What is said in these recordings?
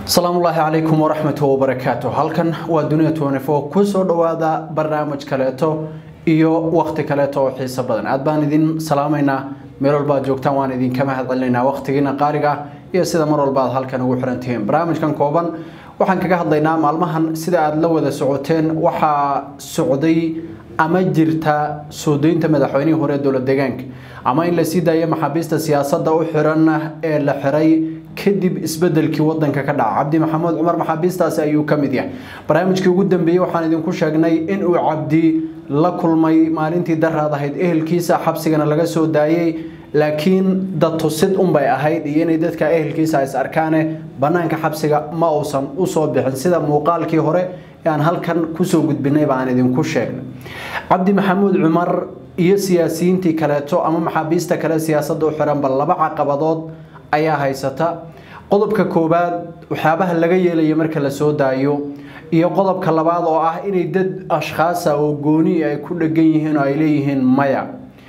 asalaamullaahi calaykum waraxmat wabarakaatu halkan waa dunia tnfo kusoo dhowaada barnaamij kaleeto iyo waqti kaleeto oo xiiso badan aad baan idin salaamaynaa meel walba ad joogtaan waan idinka mahad celinaynaa waqtigiina qaaliga iyo sida mar walba aad halkan ugu xirantihiin barnaamijkan kooban waxaan kaga hadlaynaa maalmahan sida aada la wada socoteen waxaa socday ama jirta soo deynta madaxweynihii hore dowlad deegaanka ama in la sii daayo maxaabiista siyaasadda u xiran ee la xiray kadib isbedelkii wadanka ka dhaca cabdi maxamuud cumar maxaabiistaasi ayuu ka mid yahay barnaamijkii ugu dambeeyey waxaan idinku sheegnay inuu cabdi la kulmay maalintii daraad ahayd ehelkiisa xabsigana laga soo daayey laakiin dad tusid unbay ahayd iyo inay dadka ehelkiisa is arkaane banaanka xabsiga ma uusan usoo bixin sida muuqaalkii hore ee aan halkan kusoo gudbinay baan idinku sheegnay cabdi maxamuud cumar iyo siyaasiyiintii kaleeto ama maxaabiista kale siyaasadda u xiranba laba caqabadood ayaa haysata qodobka koowaad waxyaabaha laga yeelaya marka la soo daayo iyo qodobka labaad oo ah inay dad ashkhaasa oo gooni ay ku dhegan yihiin oo ay leeyihiin maya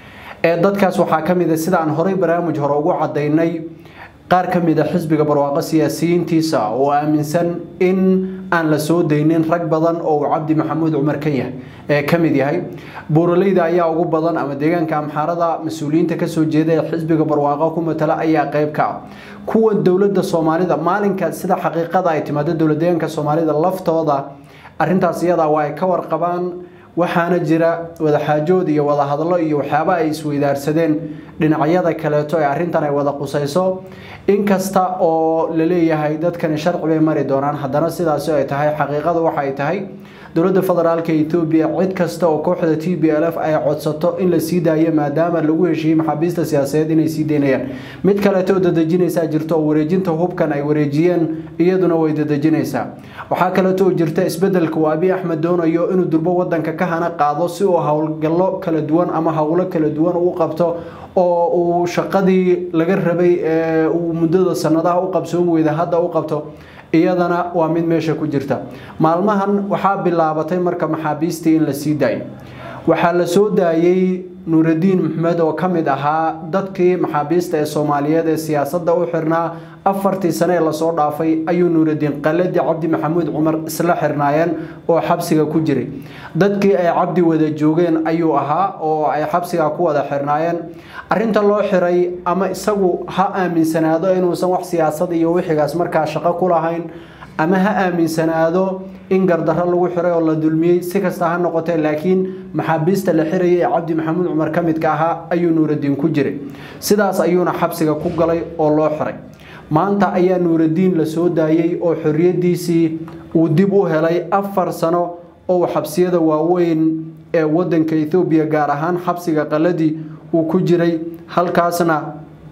ee dadkaas waxaa ka mid a sida aan horey barnaamij hore ugu cadaynay qaar ka mid a xisbiga barwaaqo siyaasiyiintiisa oo aaminsan in aan la soo daynin rag badan oo uu cabdi maxamuud cumar ka yahay ee ka mid yahay buuraleyda ayaa ugu badan ama deegaanka amxaarada mas-uuliyiinta kasoo jeeda ee xisbiga barwaaqo ku matala ayaa qayb ka ah kuwa dowladda soomaalida maalinka sida xaqiiqada ay timaado dowlad deegaanka soomaalida laftooda arintaas iyadaa waa ay ka warqabaan waxaana jira wadaxaajood iyo wadahadlo iyo waxyaaba ay isweydaarsadeen dhinacyada kaleeto ee arrintan ay wada qusayso inkasta oo la leeyahay dadkani sharci bay mari doonaan haddana sidaasi ay tahay xaqiiqadu waxa ay tahay dowladda federaalka etoobiya cid kasta oo kooxda t b l f ay codsato in la sii daayo maadaama lagu heshiiyey maxaabiista siyaasadeed inay sii daynayaan mid kaleeto oo dadejinaysaa jirto oo wareejinta hubkan ay wareejiyeen iyaduna way dadejinaysaa waxaa kaleeto oo jirta isbedelka uu abiy axmed doonayo inuu durbo wadanka ka hana qaado si uu howlgallo kala duwan ama howlo kala duwan u qabto oo uu shaqadii laga rabay ee uu muddada sanadaha u qabsoon weyda hadda u qabto iyadana waa mid meesha ku jirta maalmahan waxaa bilaabatay marka maxaabiistii in la sii daayo waxaa la soo daayey nuuraddiin maxmed oo ka mid ahaa dadkii maxaabiista ee soomaaliyeed ee siyaasadda u xirnaa afartii sane ee lasoo dhaafay ayuu nuuraddiin qaladi cabdi maxamuud cumar isla xirnaayeen oo xabsiga ku jiray dadkii ay cabdi wada joogeen ayuu ahaa oo ay xabsiga ku wada xirnaayeen arinta loo xiray ama isagu ha aaminsanaado inuusan wax siyaasad iyo wixigaas markaa shaqo ku lahayn ama ha aaminsanaado in gardarro lagu xiray oo la dulmiyey si kasta ha noqotee laakiin maxaabiista la xirayay ee cabdi maxamuud cumar ka midka ahaa ayuu nuuraddiin ku jiray sidaas ayuuna xabsiga ku galay oo loo xiray maanta ayaa nuuraddiin la soo daayey oo xorriyaddiisii uu dib u helay afar sano oo xabsiyada waaweyn ee wadanka ethoobiya gaar ahaan xabsiga qaladii uu ku jiray halkaasna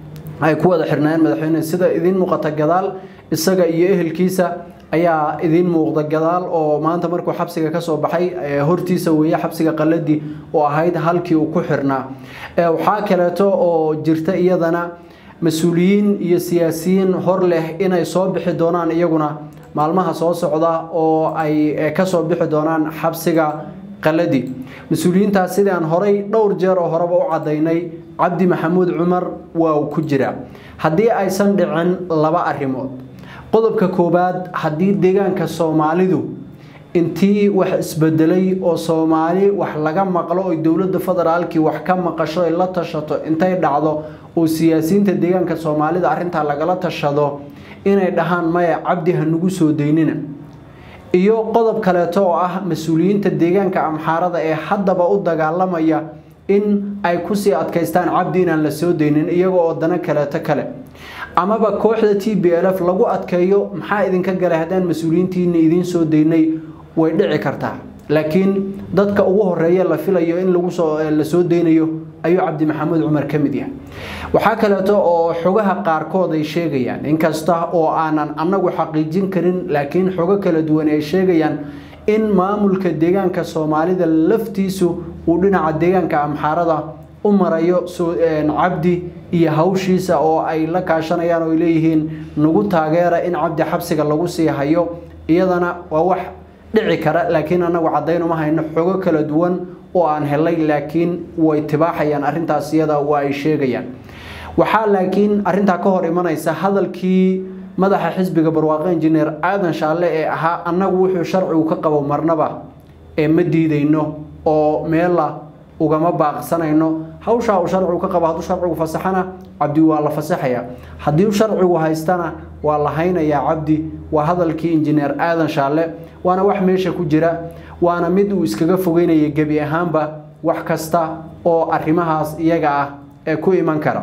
ay ku wada xirnaayeen madaxweyne sida idiin muuqata gadaal isaga iyo ehelkiisa ayaa idiin muuqda gadaal oo maanta markuu xabsiga kasoo baxay hortiisa weeye xabsiga qaladii oo ahayd halkii uu ku xirnaa waxaa kaleeto oo jirta iyadana mas-uuliyiin iyo siyaasiyiin hor leh inay soo bixi doonaan iyaguna maalmaha soo socda oo ay kasoo bixi doonaan xabsiga qaladi mas-uuliyiintaas sidii aan horay dhowr jeer oo horeba u cadaynay cabdi maxamuud cumar waa uu ku jiraa haddii aysan dhicin laba arrimood qodobka koowaad haddii deegaanka soomaalidu intii wax isbedelay oo soomaali wax laga maqlo oy dowladda federaalkii wax ka maqasho ay la tashato intay dhacdo oo siyaasiyiinta deegaanka soomaalida arrintaa lagala tashado inay dhahaan maya cabdi ha nagu soo daynina iyo qodob kaleeto oo ah mas-uuliyiinta deegaanka amxaarada ee haddaba u dagaalamaya in ay kusii adkaystaan cabdi inaan la soo daynin iyaga oo dana kaleeto kale amaba kooxda t b l f lagu adkeeyo maxaa idinka galay haddaan mas-uuliyiintiina idiin soo daynay way dhici kartaa laakiin dadka ugu horeeya la filayo in la soo daynayo ayuu cabdi maxamuud cumar ka mid yahay waxaa kaleeto oo xogaha qaarkood ay sheegayaan inkasta oo aanan annagu xaqiijin karin laakiin xogo kala duwan ay sheegayaan in maamulka deegaanka soomaalida laftiisu uu dhinaca deegaanka amxaarada u marayo cabdi iyo hawshiisa oo ay la kaashanayaan oo ay leeyihiin nagu taageera in cabdi xabsiga lagu sii hayo iyadana waa wax dhici kara laakiin annagu caddayn uma hayno xogo kala duwan oo aan helay laakiin way tibaaxayaan arrintaas iyada waa ay sheegayaan waxaa laakiin arrintaa ka hor imanaysa hadalkii madaxa xisbiga barwaaqo injineer aadan shaalle ee ahaa annagu wuxuu sharcigu ka qabo marnaba ee ma diidayno oo meella ugama baaqsanayno hawshaa uu sharcigu ka qabo hadduu sharcigu fasaxana cabdi waa la fasaxaya haddii uu sharcigu haystana waa la haynayaa cabdi waa hadalkii injineer aadan shaalle waana wax meesha ku jira waana mid uu iskaga fogeynaya gebi ahaanba wax kasta oo arrimahaas iyaga ah ee ku iman kara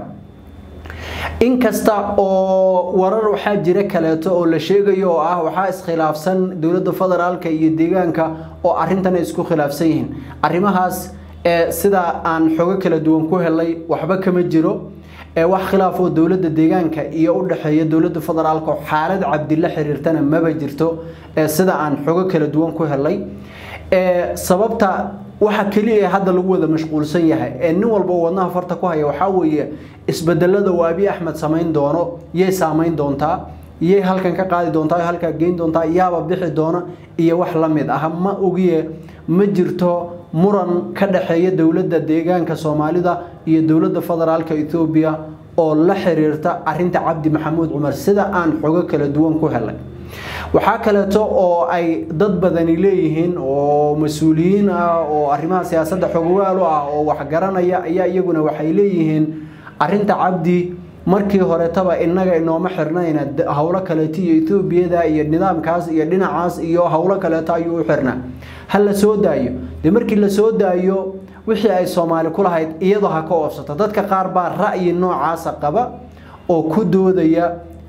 inkasta oo warar waxaa jira kaleeto oo la sheegayo oo ah waxaa iskhilaafsan dowladda federaalka iyo deegaanka oo arrintan ay isku khilaafsan yihiin arrimahaas ee sida aan xogo kala duwan ku helay waxba kama jiro ee wax khilaaf oo dowladda deegaanka iyo u dhexeeya dowladda federaalka oo xaalad cabdi la xiriirtana maba jirto ee sida aan xogo kala duwan ku helay ee sababta waxa kaliya hadda lagu wada mashquulsan yahay ee nin walba wadnaha farta ku haya waxaa weeye isbedelada uu abi axmed samayn doono yay saamayn doontaa yay halkan ka qaadi doontaa halkaa geyn doontaa yaaba bixi doona iyo wax la mid ah ma ogiye ma jirto muran ka dhexeeya dowladda deegaanka soomaalida iyo dowladda federaalka ethoobiya oo la xiriirta arinta cabdi maxamuud cumar sida aan xogo kala duwan ku helay waxaa kaleeto oo ay dad badani leeyihiin oo mas-uuliyiin ah oo arrimaha siyaasadda xogogaal u ah oo waxgaranaya ayaa iyaguna waxay leeyihiin arinta cabdi markii horetaba inaga inooma xirnayna howlo kaleeto iyo etoobiyada iyo nidaamkaas iyo dhinacaas iyo howlo kaleeto ayuu u xirnaa ha la soo daayo dee markii la soo daayo wixii ay soomaali ku lahayd iyadoo ha ka oobsato dadka qaar baa ra'yi noocaasa qaba oo ku doodaya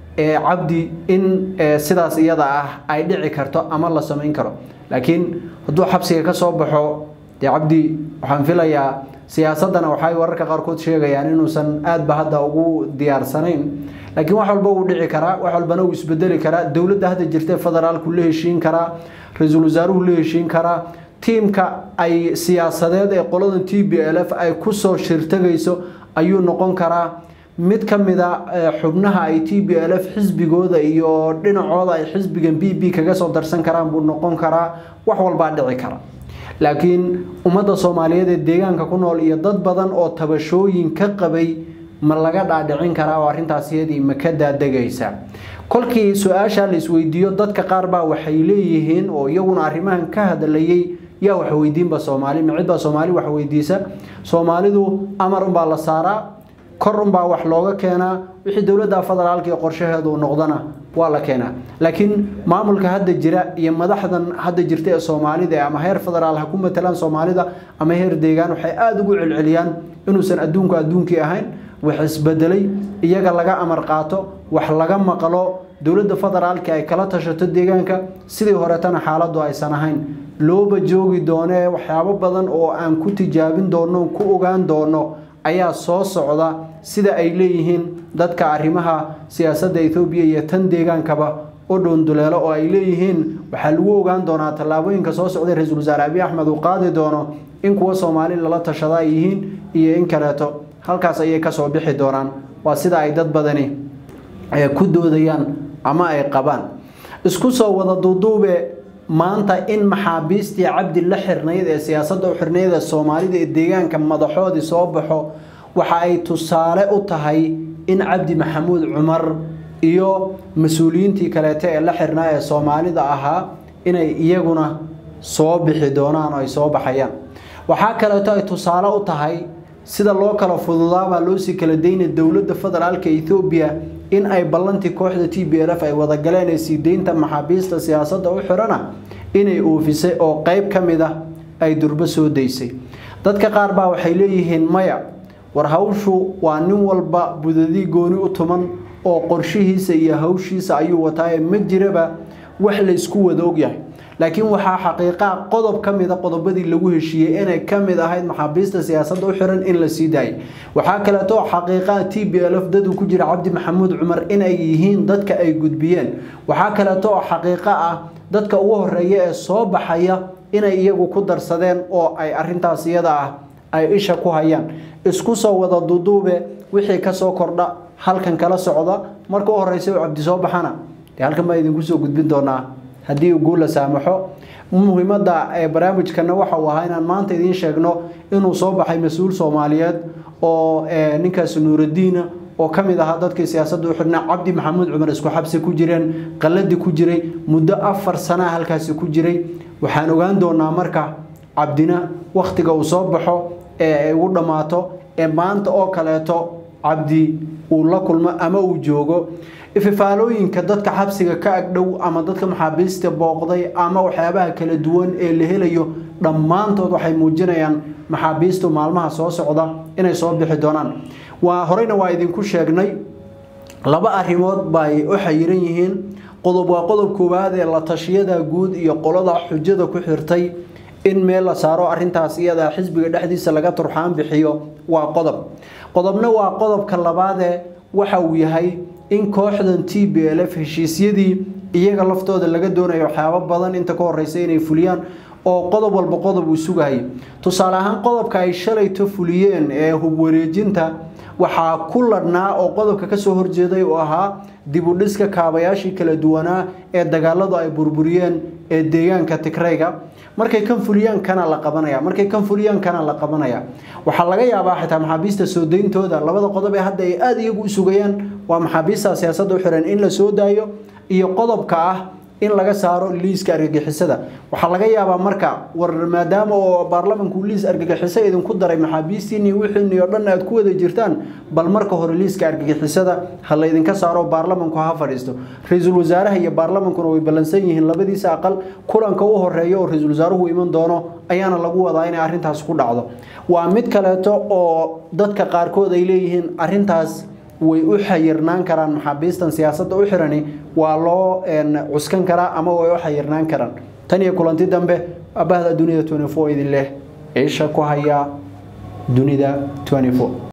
cabdi in sidaas iyada ah ay dhici karto ama la samayn karo laakiin hadduu xabsiga ka soo baxo dee cabdi waxaan filayaa siyaasaddana waxay wararka qaarkood sheegayaan inuusan aadba hadda ugu diyaarsanayn laakiin wax walba wuu dhici karaa wax walbana wuu isbedeli karaa dowladda hadda jirtee federaalku la heshiin karaa ra-iisul wasaaruhu la heshiin karaa tiimka ay siyaasadeed ee qoladan t b l f ay kusoo shirtagayso ayuu noqon karaa mid ka mida xubnaha ay t b l f xisbigooda iyo dhinacooda ay xisbigan b b kaga soo darsan karaan buu noqon karaa wax walbaa dhici kara laakiin ummadda soomaaliyeed ee deegaanka ku nool iyo dad badan oo tabashooyin ka qabay ma laga dhaadhicin karaa oo arrintaas iyadii ma ka daadegaysa kolkii su-aasha la isweydiiyo dadka qaar baa waxay leeyihiin oo iyaguna arrimahan ka hadlayay yaa wax weydiinba soomaali ma cid baa soomaali wax weydiisa soomaalidu amar unbaa la saaraa kor unbaa wax looga keenaa wixii dowladda federaalka iyo qorshaheedu noqdana waa la keenaa laakiin maamulka hadda jira iyo madaxdan hadda jirta ee soomaalida ama heer federaal ha ku matalaan soomaalida ama heer deegaan waxay aada ugu celceliyaan inuusan adduunku adduunkii ahayn wax isbedelay iyaga laga amar qaato wax laga maqlo dowladda federaalka ay kala tashato deegaanka sidii horetana xaaladdu aysan ahayn looba joogi doonee waxyaabo badan oo aan ku tijaabin doono ku ogaan doono ayaa soo socda sida ay leeyihiin dadka arrimaha siyaasadda ethoobiya iyo tan deegaankaba u dhuunduleelo oo ay leeyihiin waxaa lagu ogaan doonaa tallaabooyinka soo socday ra-iisul wasaare abiy axmed uu qaadi doono in kuwa soomaali lala tashada ay yihiin iyo in kaleeto halkaas ayay kasoo bixi doonaan waa sida ay dad badani ku doodayaan ama ay qabaan isku soo wada duuduube maanta in maxaabiistii cabdi la xirnayd ee siyaasadda u xirnayd ee soomaalida ee deegaanka madaxoodii soo baxo waxa ay tusaale u tahay in cabdi maxamuud cumar iyo mas-uuliyiintii kaleete ee la xirnaa ee soomaalida ahaa inay iyaguna soo bixi doonaan oo ay soo baxayaan waxaa kaleeto ay tusaale u tahay sida loo kala fududaabaa loosii kala dayna dowladda federaalka ethoobiya in ay ballantii kooxda t b l f ay wadagaleen ee sii deynta maxaabiista siyaasadda u xirana inay oofisay oo qeyb ka mid ah ay durbo soo daysay dadka qaar baa waxay leeyihiin maya war hawshu waa nin walba budadii gooni u tuman oo qorshihiisa iyo hawshiisa ayuu wataaye ma jiraba wax la isku wada ogyahay laakiin waxaa xaqiiqaa qodob ka mida qodobadii lagu heshiiyey inay ka mid ahayd maxaabiista siyaasadda u xiran in la sii daayay waxaa kaleeto xaqiiqaa t b l f dad uu ku jira cabdi maxamuud cumar inay yihiin dadka ay gudbiyeen waxaa kaleeto oo xaqiiqo ah dadka ugu horeeya ee soo baxaya inay iyagu ku darsadeen oo ay arintaas iyada ah ay isha ku hayaan isku soo wada duduube wixii kasoo kordha halkan kala socda marka u horeysa uu cabdi soo baxana dee halkan baa idinku soo gudbin doonaa haddii uu guula saamaxo muhiimadda ee barnaamijkana waxa uu ahaa inaan maanta idiin sheegno inuu soo baxay mas-uul soomaaliyeed oo ninkaas nuuradiina oo ka mid ahaa dadkii siyaasadda u xidhnaa cabdi maxamuud cumar isku xabsi ku jireen qalladii ku jiray muddo afar sanaa halkaasi ku jiray waxaan ogaan doonaa marka cabdina wakhtiga uu soo baxo ee ay ugu dhammaato ee maanta oo kaleeto cabdi uu la kulmo ama uu joogo ififaalooyinka dadka xabsiga ka agdhow ama dadka maxaabiista booqday ama waxyaabaha kala duwan ee la helayo dhammaantood waxay muujinayaan maxaabiistu maalmaha soo socda inay soo bixi doonaan waa horeyna waa idinku sheegnay laba arrimood bay u xayiran yihiin qodob waa qodob koowaad ee la tashiyada guud iyo qolada xujada ku xirtay in meel la saaro arintaas iyada xisbiga dhexdiisa laga turxaan bixiyo waa qodob qodobna waa qodobka labaadee waxa uu yahay in kooxdan t b l f heshiisyadii iyaga laftooda laga doonayo waxyaabo badan inta ka horeysa inay fuliyaan oo qodob walba qodob uu sugayay tusaale ahaan qodobka ay shalayto fuliyeen ee hubwareejinta waxaa ku ladhnaa oo qodobka kasoo horjeeday oo ahaa dibudhiska kaabayaashii kala duwanaa ee dagaaladu ay burburiyeen ee deegaanka tigrayga markay kan fuliyaan kana la qabanaya markay kan fuliyaan kana la qabanaya waxaa laga yaabaa xitaa maxaabiista soo dayntooda labada qodob ee hadda ay aada iyagu u sugayaan waa maxaabiista siyaasadda u xiran in la soo daayo iyo qodobka ah in laga saaro liiska argagixisada waxaa laga yaabaa marka war maadaama oo baarlamanku liis argagixiso idinku daray maxaabiistiini wixiini oo dhan aad ku wada jirtaan bal marka hore liiska argagixisada ha laydinka saaro baarlamanku ha fadhiisto ra-iisul wasaaraha iyo baarlamankuna way ballansan yihiin labadiisa aqal kulanka u horeeya oo ra-iisul wasaaruhu iman doono ayaana lagu wadaa inay arrintaas ku dhacdo waa mid kaleeto oo dadka qaarkood ay leeyihiin arrintaas way u xayirnaan karaan maxaabiistan siyaasadda u xirani waa loo cuskan karaa ama way u xayirnaan karaan tan iyo kulanti dambe abahda dunida idin leh isha ku haya dunida